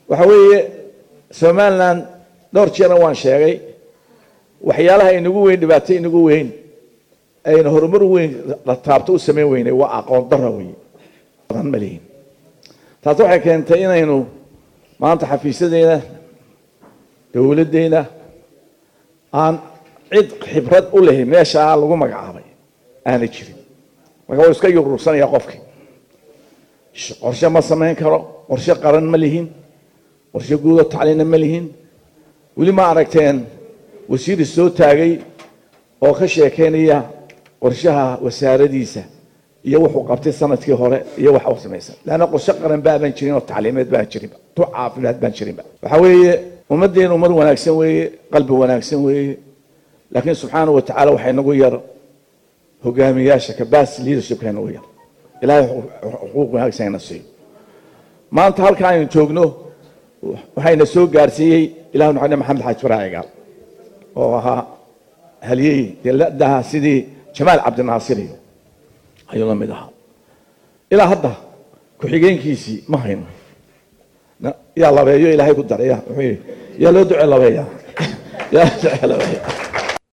waxa weeye somalilan dhowr jeerna waan sheegay waxyaalaha inagu weyn dhibaato inagu weyn ayna horumar weyn la taabto u samayn weynay waa aqoon dara wey badan ma lihin taasi waxay keentay inaynu maanta xafiisyadeena dowladdeena aan cid khibrad u lehi meeshaa lagu magacaabay aanay jirin marka waa iska yuruursanaya qofkii qorshe ma samayn karo qorshe qaran ma lihin qorshe guudo tacliina ma lihin weli ma aragteen wasiiri soo taagay oo ka sheekeynaya qorshaha wasaaradiisa iyo wuxuu qabtay sanadkii hore iyo waxa u samaysan leanna qorshe qaran baaban jirin oo tacliimeed baan jirinba tu caafimaad baan jirinba waxa weeye ummaddeenu ummad wanaagsan weeye qalbi wanaagsan weeye laakiin subxaana wa tacala waxay nagu yar hogaamiyaasha kabas leadershipka nagu yar ilahay xuquuq wanaagsan ina siiyo maanta halka aynu joogno waxayna soo gaarsiiyey ilah nuxane maxamed xaaj faraacigaal oo ahaa haliyey deladaha sidii jamaal cabdinaasir iyo ayuu la mid ahaa ilaa hadda ku-xigeenkiisii ma hayno yaa labeeyo ilaahay ku daraya wuxuu yidhi yaa loo duce labeeya yaa loo duce labeeya